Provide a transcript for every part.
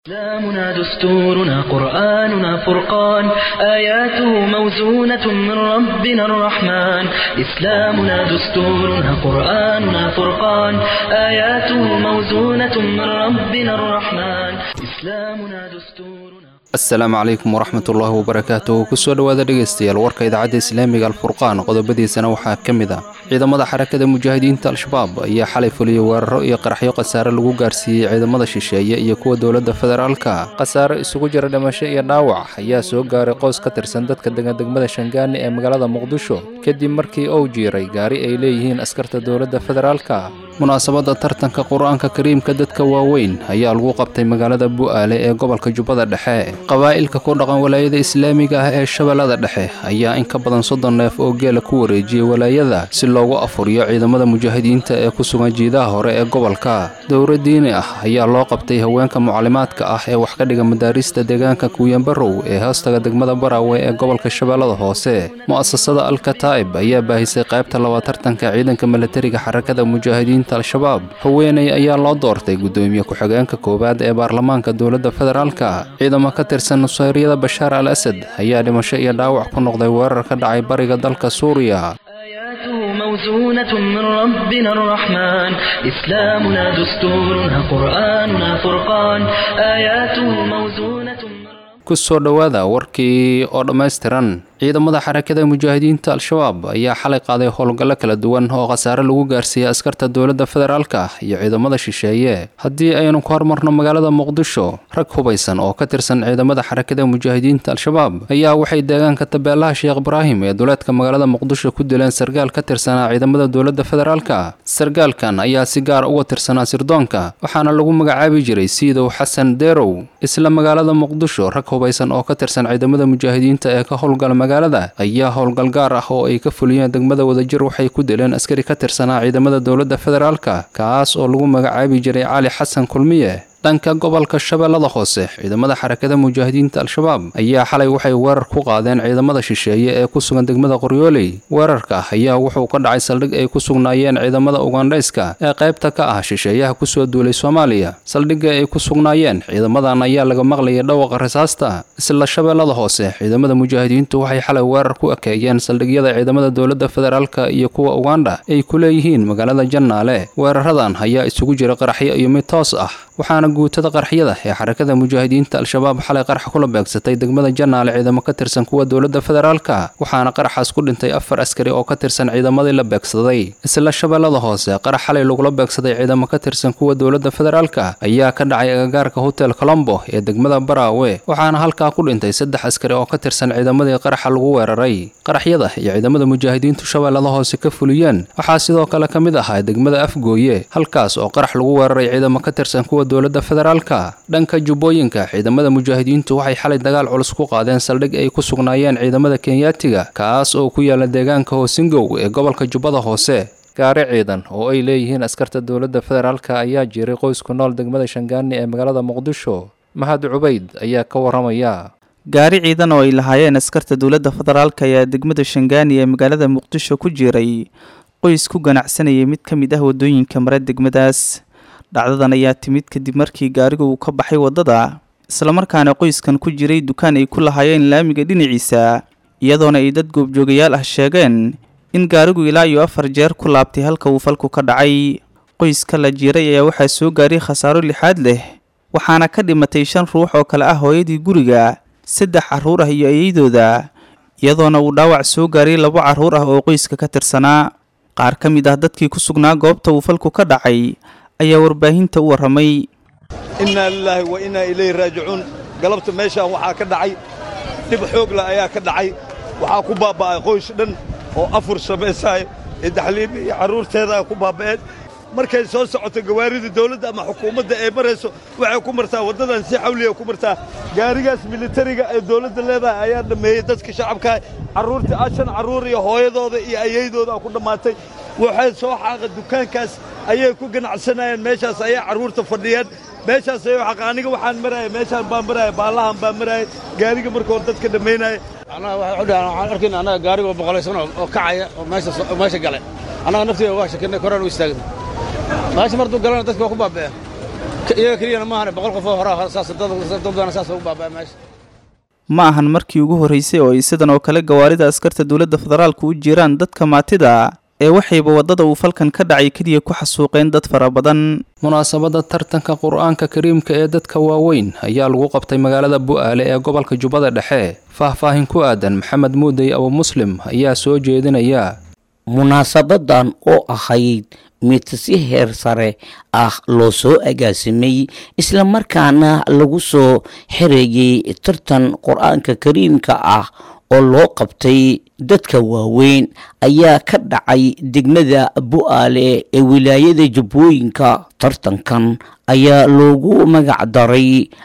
إسلامنا دستورنا قرآننا فرقان آياته موزونة من ربنا الرحمن إسلامنا دستورنا قرآننا فرقان آياته موزونة من ربنا الرحمن إسلامنا دستورنا asalaamu calaykum waraxmat ullaahi wabarakaatuh kusoo dhowaada dhegaystayaal warka idaacadda islaamiga alfurqaan qodobadiisana waxaa ka mid ah ciidamada xarakada mujaahidiinta al-shabaab ayaa xalay fuliyey weeraro iyo qaraxyo khasaare lagu gaarsiiyey ciidamada shisheeye iyo kuwa dowladda federaalka khasaare isugu jira dhimasho iyo dhaawac ayaa soo gaaray qoys ka tirsan dadka degadegmada shangaani ee magaalada muqdisho kadib markii uu jiiray gaari ay leeyihiin askarta dowladda federaalka munaasabadda tartanka qur-aanka kariimka dadka waaweyn ayaa lagu qabtay magaalada bu'aale ee gobolka jubbada dhexe qabaa'ilka ku dhaqan walaayada islaamiga ah ee shabeellada dhexe ayaa in ka badan soddon neef oo geela ku wareejiyey walaayada si loogu afuriyo ciidamada mujaahidiinta ee ku sugan jiidaha hore ee gobolka dowra diini ah ayaa loo qabtay haweenka mucalimaadka ah ee wax ka dhiga madaarista deegaanka kuuyanbarow ee hoostaga degmada baraawe ee gobolka shabeellada hoose mu'asasada alkataa'ib ayaa baahisay qaybta labaad tartanka ciidanka milatariga xarakada mujaahidiinta al-shabaab haweeney ayaa loo doortay guddoomiye ku-xigeenka koowaad ee baarlamaanka dowladda federaalka ciidamo ka tirsan nusayryada bashaar al asad ayaa dhimasho iyo dhaawac ku noqday weerar ka dhacay bariga dalka suuriya آياته موزونة من ربنا الرحمن إسلامنا دستورنا قرآننا فرقان آياته موزونة من ku soo dhowaada warkii oo dhammaystiran ciidamada xarakada mujaahidiinta al-shabaab ayaa xalay qaaday howlgallo kala duwan oo khasaare lagu gaarsiiyey askarta dowladda federaalka iyo ciidamada shisheeye haddii aynu ku hormarno magaalada muqdisho rag hubaysan oo ka tirsan ciidamada xarakada mujaahidiinta al-shabaab ayaa waxay deegaanka tabeelaha sheekh ibraahim ee duleedka magaalada muqdisho ku dileen sargaal ka tirsanaa ciidamada dowladda federaalka sargaalkan ayaa si gaar uga tirsanaa sirdoonka waxaana lagu magacaabi jiray siidow xasan deerow isla magaalada muqdisho rag hubaysan oo ka tirsan ciidamada mujaahidiinta ee ka howlgala magaalada ayaa howlgal gaar ah oo ay ka fuliyeen degmada wadajir waxay ku dileen askari ka tirsanaa ciidamada dowladda federaalka kaas oo lagu magacaabi jiray cali xasan kulmiye dhanka gobolka shabeellada hoose ciidamada xarakada mujaahidiinta al-shabaab ayaa xalay waxay weerar ku qaadeen ciidamada shisheeye ee ku sugan degmada qoryooley weerarka ayaa wuxuu ka dhacay saldhig ay ku sugnaayeen ciidamada ugandhayska ee qaybta ka ah shisheeyaha kusoo duulay soomaaliya saldhigga ay ku sugnaayeen ciidamadan ayaa laga maqlayay dhawaqa rasaasta isla shabeellada hoose ciidamada mujaahidiintu waxay xalay weerar ku ekeeyeen saldhigyada ciidamada dowladda federaalka iyo kuwa ugandha ay ku leeyihiin magaalada jannaale weeraradan ayaa isugu jira qaraxyo iyo mid toos ah waxaana guutada qarxyada ee xarakada mujaahidiinta al-shabaab xalay qarax kula beegsatay degmada jannaale ciidamo ka tirsan kuwa dowladda federaalka waxaana qaraxaas ku dhintay afar askari oo ka tirsan ciidamadii la beegsaday isla shabeellada hoose qarax xalay lagula beegsaday ciidamo ka tirsan kuwa dowladda federaalka ayaa ka dhacay agagaarka hotel colombo ee degmada baraawe waxaana halkaa ku dhintay saddex askari oo ka tirsan ciidamadii qaraxa lagu weeraray qaraxyada iyo ciidamada mujaahidiintu shabeellada hoose ka fuliyeen waxaa sidoo kale ka mid ahaa degmada afgooye halkaas oo qarax lagu weeraray ciidamo ka tirsan kuwa dowladda federaalka dhanka jubbooyinka ciidamada mujaahidiintu waxay xalay dagaal culus ku qaadeen saldhig ay ku sugnaayeen ciidamada kenyaatiga kaas oo ku yaala deegaanka hoosingow ee gobolka jubbada hoose gaari ciidan oo ay leeyihiin askarta dowladda federaalka ayaa jiray qoys ku nool degmada shangaani ee magaalada muqdisho mahad cubayd ayaa ka waramaya gaari ciidan oo ay lahaayeen askarta dowladda federaalka ayaa degmada shangaani ee magaalada muqdisho ku jiray qoys ku ganacsanayay mid ka mid ah waddooyinka mare degmadaas dhacdadan ayaa timid kadib markii gaarigu uu ka baxay waddada islamarkaana qoyskan ku jiray dukaan ay ku lahaayeen laamiga dhinaciisa iyadoona ay dad goobjoogayaal ah sheegeen in gaarigu ilaa iyo afar jeer ku laabtay halka uu falku ka dhacay qoyska la jiiray ayaa waxaa soo gaaray khasaaro lixaad leh waxaana ka dhimatay shan ruux oo kale ah hooyadii guriga saddex carruur ah iyo eeyaydooda iyadoona uu dhaawac soo gaaray labo carruur ah oo qoyska ka tirsanaa qaar ka mid ah dadkii ku sugnaa goobta uu falku ka dhacay ayaa warbaahinta u warramay innaa lilaahi wa innaa ilayhi raajicuun galabta meeshaan waxaa ka dhacay dhib xoogla ayaa ka dhacay waxaa ku baabba'ay qoys dhan oo afur samaysaay ee daxliimi iyo carruurteedaa ku baabba'een markay soo socoto gawaarida dawladda ama xukuumadda ee marayso waxay ku martaa waddadan si xawliya ku martaa gaarigaas militariga ee dawladda leedahay ayaa dhammeeyey dadka shacabkaa carruurta shan carruur iyo hooyadooda iyo ayaydooda ku dhammaatay waxay soo xaaqa dukaankaas ayay ku ganacsanayeen meeshaas ayay carruurta fadhiyeen meeshaas ayay xaqa aniga waxaan maraaya meeshaan baan maraaya baallahan baan maraaya gaariga marka hore dadka dhammaynaya annaga waxay u dhahaan waxaan arkayna annaga gaarigoo boqolaysan oo kacaya oo meesha oo meesha galay annaga naftiga waa shakinay koraan u istaagnay meesha martuu galana dadka waa ku baaba'een iyaga keliyana maahane boqol qofoo horaa saas dad badana saas ugu baabaa meesha ma ahan markii ugu horreysay oo ay sidan oo kale gawaarida askarta dowladda federaalku u jiraan dadka maatida ee waxayba waddada uu falkan ka dhacay keliya ku xasuuqeen dad fara badan munaasabadda tartanka qur-aanka kariimka ee dadka waaweyn ayaa lagu qabtay magaalada bu'aale ee gobolka jubbada dhexe faah-faahin ku aadan maxamed muudey abu muslim ayaa soo jeedinaya munaasabadan oo ahayd mid si heer sare ah loo soo agaasimay islamarkaana lagu soo xereeyey tartan qur-aanka kariimka ah oo loo qabtay dadka waaweyn ayaa ka dhacay degmada bu'aale ee wilaayada jubbooyinka tartankan ayaa loogu magac daray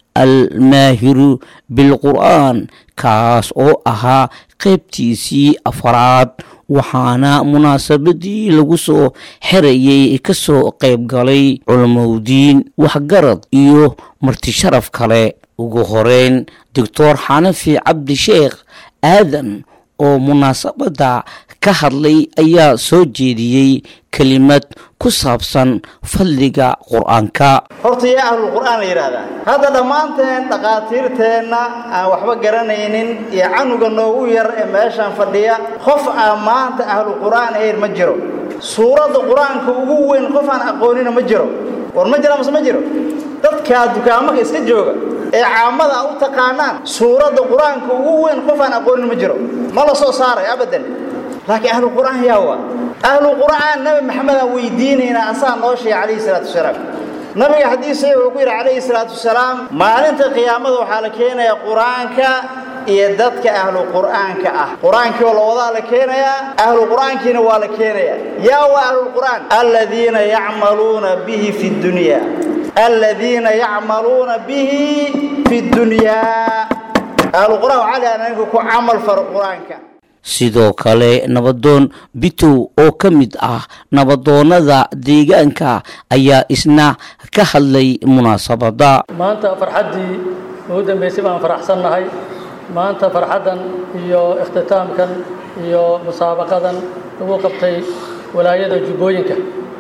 almaahiru bilqur'aan kaas oo ahaa qaybtiisii afaraad waxaana munaasabadii lagu soo xerayay kasoo qayb galay culamowdiin waxgarad iyo martisharaf kale ugu horeyn doctor xanafi cabdisheekh aadan oo munaasabadda ka hadlay ayaa soo jeediyey kelimad ku saabsan fadliga qur-aanka horta yaa ahlul qur'aan la yidhaahdaa hadda dhammaanteen dhakhaatiirteenna aan waxba garanaynin iyo canuga noogu yar ee meeshaan fadhiya qof aan maanta ahlu qur'aan ahayn ma jiro suuradda qur-aanka ugu weyn qof aan aqoonina ma jiro war ma jira mase ma jiro dadkaa dukaamaka iska jooga ee caamada u taqaanaan suuradda qur-aanka ugu weyn qof aan aqoonin ma jiro ma la soo saaray abadan laakiin ahlu qur'aan yaa waa ahlu qur'aan nabi maxamed aan weydiinaynaa asaa noo sheegay calayhi salaatu wasalaam nabiga xadiisa wuxuu ku yidhi calayhi salaatu wasalaam maalinta qiyaamada waxaa la keenayaa qur-aanka iyo dadka ahlu qur'aanka ah qur-aankii oo lawadaa la keenayaa ahlu qur'aankiina waa la keenayaa yaa waa ahlulqur'aan aladiina yacmaluuna bihi fi dunya aladiina yacmaluuna bihi fi dunyaa ahlu qur'aan waxaa la yidhahdaa ninka ku camal faro qur-aanka sidoo kale nabadoon bitow oo ka mid ah nabadoonnada deegaanka ayaa isna ka hadlay munaasabadda maanta farxaddii ugu dambaysay baan faraxsannahay maanta farxaddan iyo ikhtitaamkan iyo musaabaqadan lagu qabtay walaayada jubbooyinka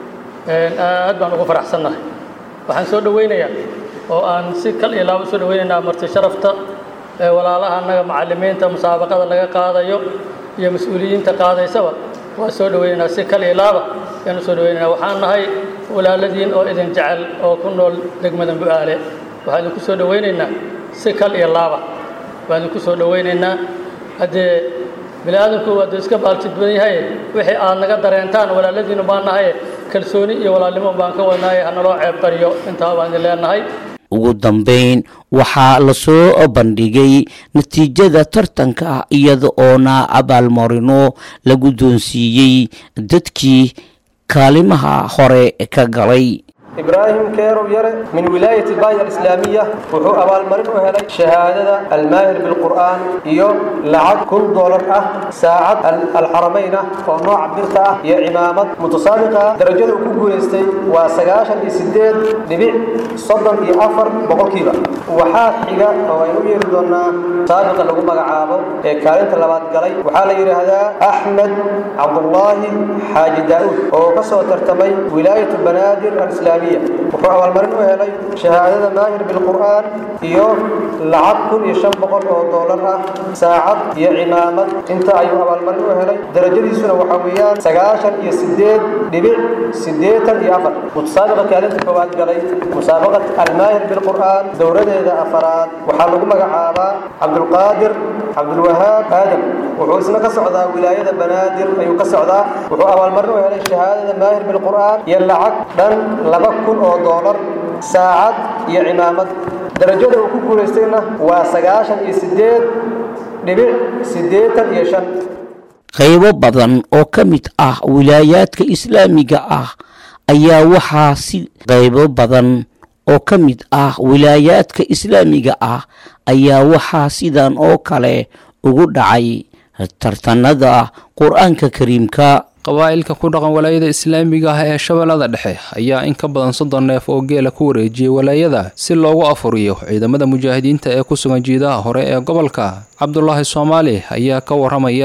aad baan ugu faraxsannahay waxaan soo dhowaynayaa oo aan si kal iyo laabo soo dhowaynaynaa marti sharafta ee walaalaha annaga macallimiinta musaabaqada laga qaadayo iyo mas-uuliyiinta qaadaysaba waa soo dhowaynaynaa si kal iyo laaba ayaan u soo dhowaynaynaa waxaan nahay walaaladiin oo idin jecel oo ku nool degmada bu'aale waxaan idinku soo dhowaynaynaa si kal iyo laaba baan idinku soo dhowaynaynaa haddee bini aadamku waaduu iska baaltidban yahay wixii aad naga dareentaan walaaladiinu baan nahay kalsooni iyo walaalnimo baan ka wadnaaye hanaloo ceeb bariyo intaa baan idin leenahay ugu dambayn waxaa lasoo bandhigay natiijada tartanka iyada oona abaalmarino la guddoonsiiyey dadkii kaalimaha hore ka galay ibraahim keerow yare min wilaayati baaya alislaamiya wuxuu abaalmarin u helay shahaadada almaahir bilqur'aan iyo lacag kun doolar ah saacad alxaramayn ah oo nooca birta ah iyo cimaamad mutasaabiqa darajada uu ku guulaystay waa sagaashan iyo sideed dhibic soddon iyo afar boqolkiiba waxaa xiga oo aynu u yeeri doonaa saabiqa lagu magacaabo ee kaalinta labaad galay waxaa la yidhaahdaa axmed cabdullaahi xaaji daa'uud oo ka soo tartamay wilaayatu banaadir alislaamiya wuxuu abaalmarin u helay shahaadada maahir bilqur'aan iyo lacag kun iyo shan boqol oo doolar ah saacad iyo cimaamad inta ayuu abaalmarin u helay darajadiisuna waxaa weeyaan sagaashan iyo sideed dhibic siddeetan iyo afar mutasaabiqa kaalinta koowaad galay musaabaqat almaahir bilqur'aan dowladeeda afaraad waxaa lagu magacaabaa cabdulqaadir cabdulwahaab aadam wuxuu isna ka socdaa wilaayada banaadir ayuu ka socdaa wuxuu abaalmarin u helay shahaadada maahir bilqur'aan iyo lacag dhan laba kun oo doolar saacad iyo cimaamad darajada uu ku guulaystayna waa sagaashan iyo sideed dhibic siddeetan iyo shan qaybo badan oo ka mid ah wilaayaadka islaamiga ah ayaa waxaa si qaybo badan oo ka mid ah wilaayaadka islaamiga ah ayaa waxaa sidan oo kale ugu dhacay tartanada qur-aanka kariimka qabaa'ilka ku dhaqan walaayada islaamiga ah ee shabeellada dhexe ayaa in ka badan soddon neef oo geela ku wareejiyey walaayada si loogu afuriyo ciidamada mujaahidiinta ee ku sugan jiidaha hore ee gobolka cabdulaahi soomaali ayaa ka waramaya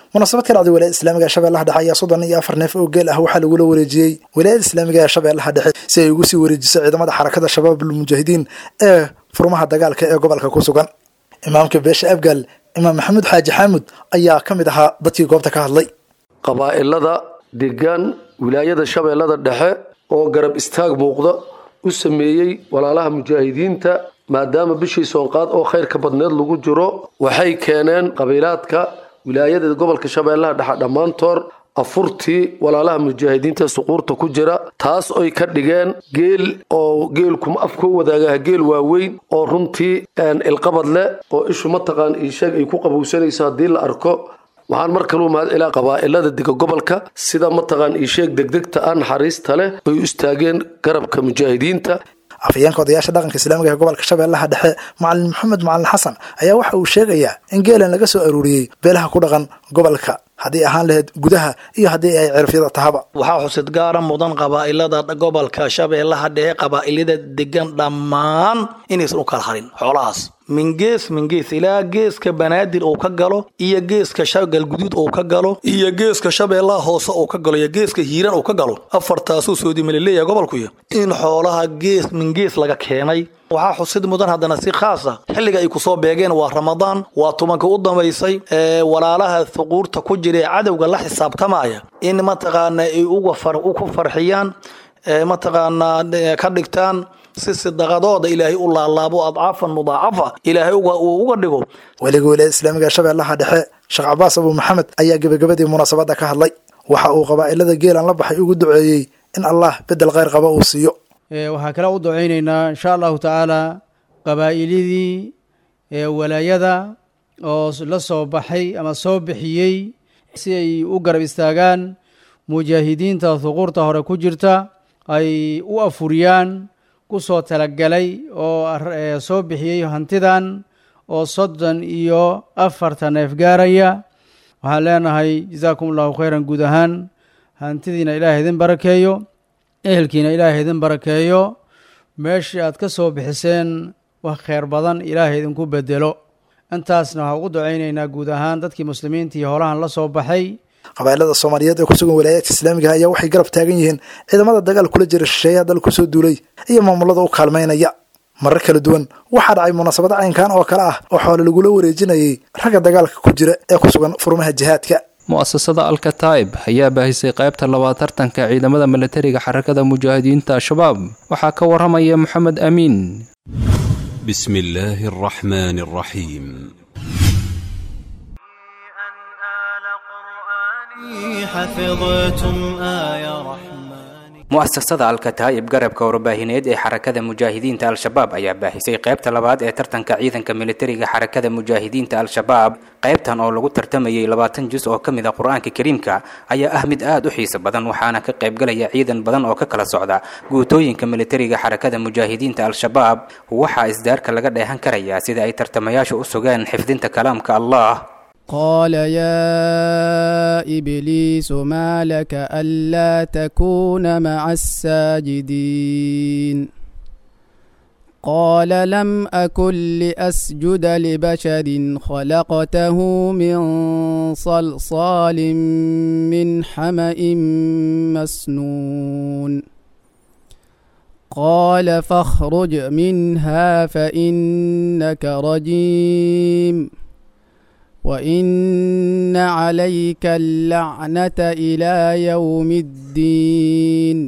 munaasabad ka dhacday walaayada islaamiga ee shabeellaha dhexe ayaa soddon iyo afar neef oo geel ah waxaa lagula wareejiyey walaayada islaamiga ee shabeellaha dhexe si ay ugu sii wareejiso ciidamada xarakada shabaabul mujaahidiin ee furmaha dagaalka ee gobolka ku sugan imaamka beesha abgaal imaam maxamuud xaaji xaamud ayaa ka mid ahaa dadkii goobta ka hadlay qabaa'ilada degan wilaayada shabeellada dhexe oo garab istaag muuqda u sameeyey walaalaha mujaahidiinta maadaama bishii soonqaad oo khayrka badneed lagu jiro waxay keeneen qabiilaadka wilaayada gobolka shabeellaha dhexe dhammaantood afurtii walaalaha mujaahidiinta suquurta ku jira taas oy ka dhigeen geel oo geelkuma afkoo wadaagaha geel waaweyn oo runtii ilqabad leh oo ishu mataqaan iisheeg ay ku qabowsanayso haddii la arko waxaan mar kaluu mahad celaa qabaa'ilada dega gobolka sida mataqaan iisheeg degdegta ah naxariista leh ay u istaageen garabka mujaahidiinta afhayeenka odayaasha dhaqanka islaamiga ee gobolka shabeellaha dhexe macalin maxamed macalin xasan ayaa waxa uu sheegayaa in geelan laga soo aruuriyey beelaha ku dhaqan gobolka haddii ahaan lahayd gudaha iyo haddii ay cirfyada tahaba waxaa xusid gaara mudan qabaa'ilada gobolka shabeellaha dhexe qabaa'ilada degan dhammaan inaysan u kala harin xoolahaas min gees min gees ilaa geeska banaadir uu ka galo iyo geeska galguduud uu ka galo iyo geeska shabeellaha hoose uu ka galo iyo geeska hiiran uu ka galo afartaasuu soodimalileeyahay gobolkuyo in xoolaha gees min gees laga keenay waxaa xusid mudan haddana si khaasa xilliga ay kusoo beegeen waa ramadaan waa tumanka u dambaysay ee walaalaha thuquurta ku jira ee cadowga la xisaabtamaya in mataqaana ay uga ku farxiyaan mataqaanaa ka dhigtaan si sidaqadooda ilaahay u laalaabo adcaafan mudaacafa ilaahay uu uga dhigo weliga wilaayada islaamiga ee shabeellaha dhexe sheekh cabaas abu maxamed ayaa gebagabadii munaasabadda ka hadlay waxa uu qabaa'ilada geelan la baxay ugu duceeyey in allah bedel khayr qaba uu siiyo waxaa kale u ducaynaynaa insha allahu tacaala qabaa'ilidii walaayada oo la soo baxay ama soo bixiyey si ay u garab istaagaan mujaahidiinta huquurta hore ku jirta ay u afuriyaan ku soo talagalay oo soo bixiyey hantidan oo soddon iyo afartan neef gaaraya waxaan leenahay jazaakum allahu khayran guud ahaan hantidiina ilaahay idin barakeeyo ehelkiina ilaahay idin barakeeyo meeshii aad ka soo bixiseen wax kheyr badan ilaahay idinku bedelo intaasna waxaan ugu ducaynaynaa guud ahaan dadkii muslimiinta iyo holahan la soo baxay qabaa'ilada soomaaliyeed ee ku sugan walaayaadka islaamiga ayaa waxay garab taagan yihiin ciidamada dagaal kula jira shisheeyaha dal kusoo duulay iyo maamulada u kaalmaynaya marar kala duwan waxaa dhacay munaasabad caynkan oo kale ah oo xoole lagula wareejinayay ragga dagaalka ku jira ee ku sugan furmaha jihaadka mu'asasada alkataib ayaa baahisay qaybta labaad tartanka ciidamada milatariga xarakada mujaahidiinta al-shabaab waxaa ka waramaya moxamed amiin بسم الله الرحمن الرحيم حفظتم آية رحمن mu'asasada alkataa'ib garabka warbaahineed ee xarakada mujaahidiinta al-shabaab ayaa baahisay qaybta labaad ee tartanka ciidanka militariga xarakada mujaahidiinta al-shabaab qaybtan oo lagu tartamayay labaatan jus oo ka mid a qur-aanka kariimka ayaa ah mid aad u xiiso badan waxaana ka qaybgalaya ciidan badan oo ka kala socda guutooyinka militariga xarakada mujaahidiinta al-shabaab waxaa isdaarka laga dheehan karayaa sida ay tartamayaashu u sugeen xifdinta kalaamka allah قال يا إبليس ما لك ألا تكون مع الساجدين قال لم أكن لأسجد لبشر خلقته من صلصال من حمأ مسنون قال فاخرج منها فإنك رجيم وإن عليك اللعنة إلى يوم الدين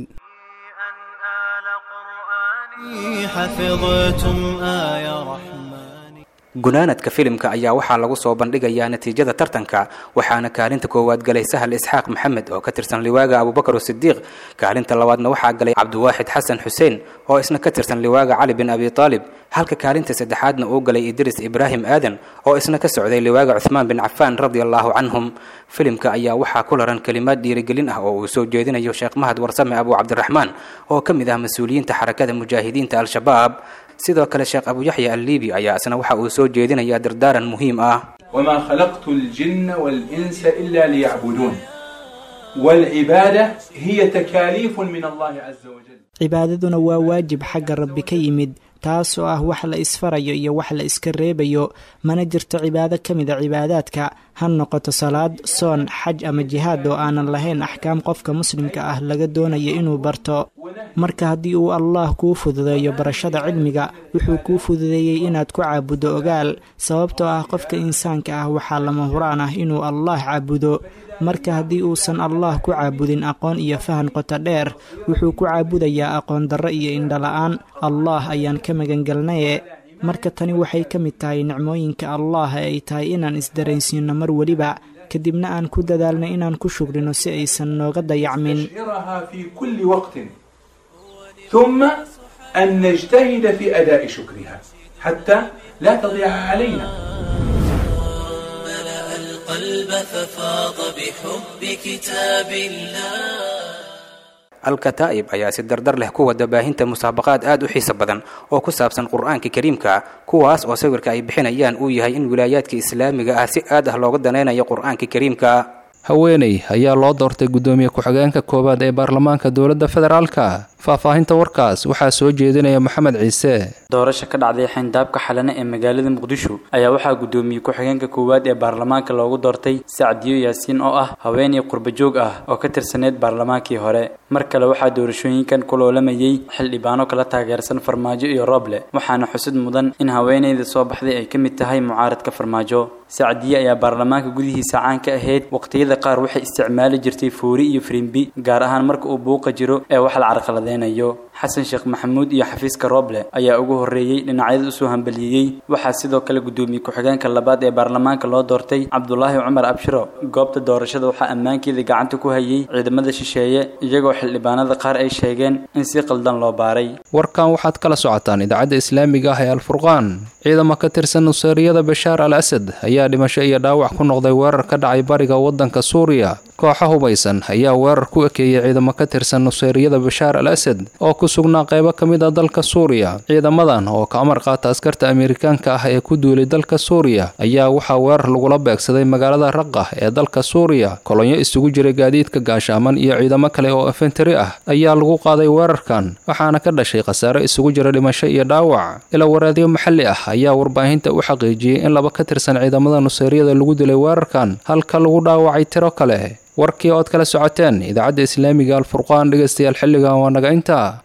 حفظتم آية رحمن gunaanadka filimka ayaa waxaa lagu soo bandhigayaa natiijada tartanka waxaana kaalinta koowaad galay sahal isxaaq maxamed oo ka tirsan liwaaga abubakar sidiiq kaalinta labaadna waxaa galay cabdiwaaxid xasan xuseen oo isna ka tirsan liwaaga cali bin abi aalib halka kaalinta saddexaadna uu galay idris ibraahim aadan oo isna ka socday liwaaga cuhmaan bin cafaan radi allahu canhum filimka ayaa waxaa ku laran kelimaad dhiirigelin ah oo uu soo jeedinayo sheekh mahad warsame abu cabdiraxmaan oo ka mid ah mas-uuliyiinta xarakada mujaahidiinta al-shabaab sidoo kale sheekh abu yaxya alliibi ayaa isna waxa uu soo jeedinayaa dardaaran muhiim ah وما خلقت الجن والإنس إلا ليعبدون والعبادة هي تكاليف من الله عز وجل cibaadaduna waa waajib xagga rabbi ka yimid taasoo ah wax la isfarayo iyo wax la iska reebayo mana jirto cibaado ka mid a cibaadaadka ha noqoto salaad soon xaj ama jihaad oo aanan lahayn axkaam qofka muslimka ah laga doonayo inuu barto marka haddii uu allaah kuu fududeeyo barashada cilmiga wuxuu kuu fududeeyey inaad ku caabuddo ogaal sababtoo ah qofka insaanka ah waxaa lama huraan ah inuu allaah caabudo marka haddii uusan allaah ku caabudin aqoon iyo fahan qoto dheer wuxuu ku caabudayaa aqoon darro iyo indhala-aan allaah ayaan ka magangelnaye marka tani waxay ka mid tahay nicmooyinka allaah ee ay tahay inaan isdaraysiinno mar weliba kadibna aan ku dadaalno inaan ku shugrino si aysan nooga dayacmin ثم أن نجتهد في أداء شكرها حتى لا تضيع علينا القلب ففاض بحب كتاب الله alkataa'ib ayaa si dardar leh ku wada baahinta musaabaqaad aad u xiiso badan oo ku saabsan qur-aanka kariimka kuwaas oo sawirka ay bixinayaan uu yahay in wilaayaadka islaamiga ah si aad ah looga danaynayo qur-aanka kariimka haweeney ayaa loo doortay guddoomiye ku-xigeenka koowaad ee baarlamaanka dowladda federaalka faahfaahinta warkaas waxaa soo jeedinaya maxamed ciise doorasho ka dhacday xayndaabka xalane ee magaalada muqdisho ayaa waxaa guddoomiye ku-xigeenka koowaad ee baarlamaanka loogu doortay sacdiyo yaasiin oo ah haweeney qurbajoog ah oo ka tirsaneyd baarlamaankii hore mar kale waxaa doorashooyinkan ku loolamayey xildhibaano kala taageersan farmaajo iyo rooble waxaana xusid mudan in haweeneyda soo baxday ay ka mid tahay mucaaradka farmaajo sacdiye ayaa baarlamaanka gudihiisa caan ka ahayd waqtiyada qaar waxay isticmaali jirtay foori iyo firimbi gaar ahaan marka uu buuqa jiro ee wax la carqaladeynayo xasan sheekh maxamuud iyo xafiiska rooble ayaa ugu horreeyey dhinacyada usoo hambaliyeeyey waxaa sidoo kale guddoomiye ku-xigeenka labaad ee baarlamaanka loo doortay cabdulaahi cumar abshiro goobta doorashada waxaa ammaankeeda gacanta ku hayay ciidamada shisheeye iyagoo xildhibaanada qaar ay sheegeen in si qaldan loo baaray warkan waxaad kala socotaan idaacadda islaamiga ah ee alfurqaan ciidamo ka tirsan nuseeriyada bashaar al asad ayaa dhimasho iyo dhaawac ku noqday weerar ka dhacay bariga waddanka suuriya kooxa hubaysan ayaa weerar ku ekeeyey ciidamo ka tirsan nuseeriyada bashaar al asad oo ku sugnaa qaybo ka mid a dalka suuriya ciidamadan oo ka amar qaata askarta amerikaanka ah ee ku duulay dalka suuriya ayaa waxaa weerar lagula beegsaday magaalada raqah ee dalka suuriya kolonyo isugu jiray gaadiidka gaashaaman iyo ciidamo kale oo efentari ah ayaa lagu qaaday weerarkan waxaana ka dhashay khasaare isugu jira dhimasho iyo dhaawac ila waraadyo maxalli ah ayaa warbaahinta u xaqiijiyey in laba ka tirsan ciidamada nuseeriyada lagu dilay weerarkan halka lagu dhaawacay tiro kale warkii ood kala socoteen idaacadda islaamiga alfurqaan dhegaystayaal xilligan waa naga intaa